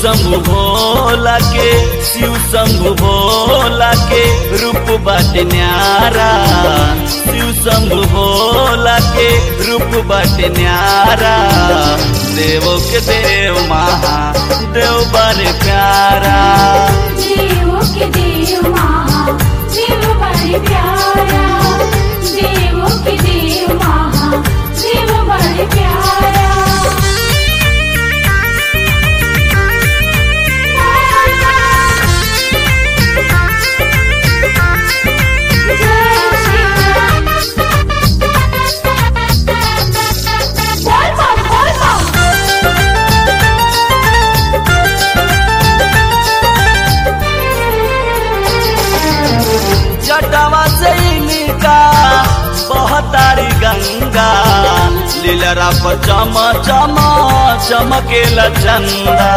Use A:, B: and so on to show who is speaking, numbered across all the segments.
A: शंभु भोला के शिव शंभु भोला के रूप बाटे न्यारा शिव शंभु भोला के रूप बाटे न्यारा देवो के देव महा देव बारे प्यारा
B: देवो के देव महा देव बड़े प्यारा देवो के देव महा देव बड़े प्यारा
A: जटवा से इनका बहतारी गंगा लीलरा पर चम चम चमकेला चंदा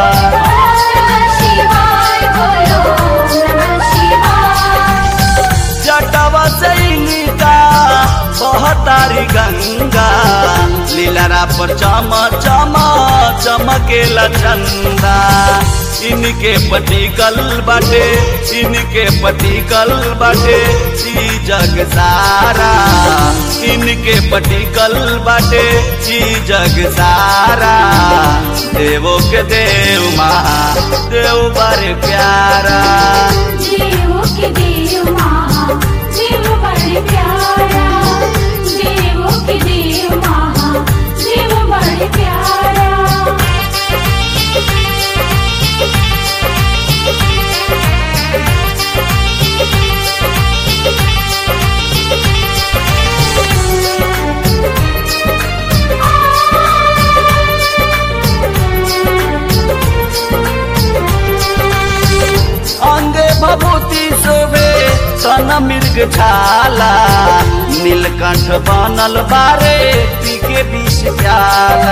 B: शिवाय बोलो नमः शिवाय
A: जटवा से इनका बहतारी गंगा लीलरा पर चम चम चमकेला चंदा इनके पटिकल बाटे इनके पटिकल बाटे ई जग सारा इनके पटिकल बाटे ई जग सारा देवो के देव महा देव बारे प्यारा
B: देवो के देव महा देव बड़े प्यारा देवो के देव महा देव बड़े प्यारा
A: अंगे भभूति शोभे सन मृग छाला नीलकंठ बनल बारे पी के विष प्याला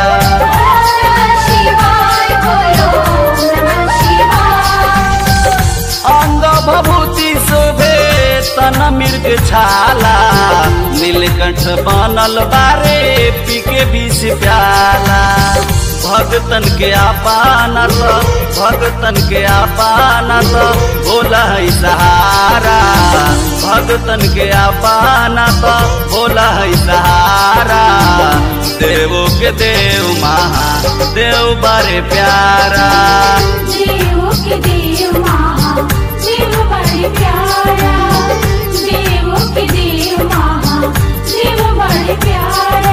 B: शिवाय बोलो नमः शिवाय
A: अंग भभूति शोभे तन मृग छाला नीलकंठ बनल बारे पी के विष प्याला भगतन के आपाना तो भगतन के आपाना तो भोला है सहारा भगतन के आपाना तो भोला है सहारा देवो के देव महा देव बारे प्यारा
B: देवो के देव महा देव बड़े प्यारा देवो के देव महा देव बड़े प्यारा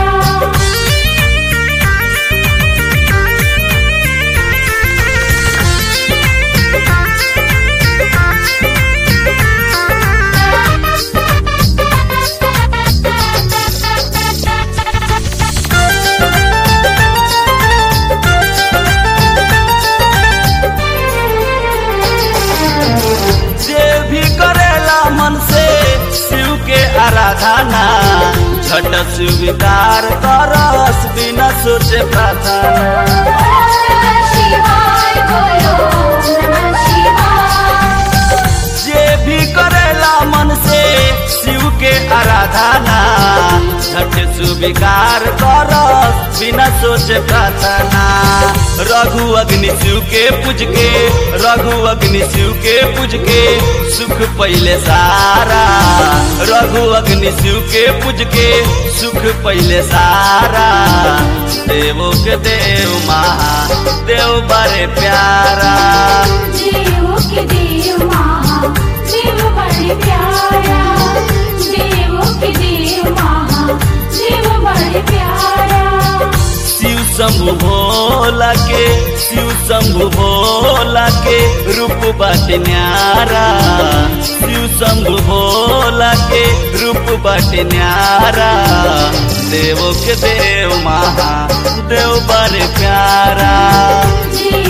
A: जे भी करेला मन से शिव के आराधना झट स्वीकार करस बिना सोचे प्रार्थना
B: शिवाय बोलो नमः शिवाय
A: जे भी करेला मन से शिव के आराधना झट स्वीकार करस बिना सोचे प्रार्थना रघु अग्नि शिव के पूज के रघु अग्नि शिव के पूज के सुख पहले सारा रघु अग्नि शिव के पूज के सुख पहले सारा देवो के देव महा देव बड़े प्यारा
B: देवो के देव महा देव बड़े प्यारा देवो के देव महा देव बड़े प्यारा
A: शिव शंभु भोला के शिव शंभु भोला के रूप बाटे न्यारा शिव शंभु भोला के रूप बाटे न्यारा देवो के देव महा देव बड़े प्यारा
B: देवो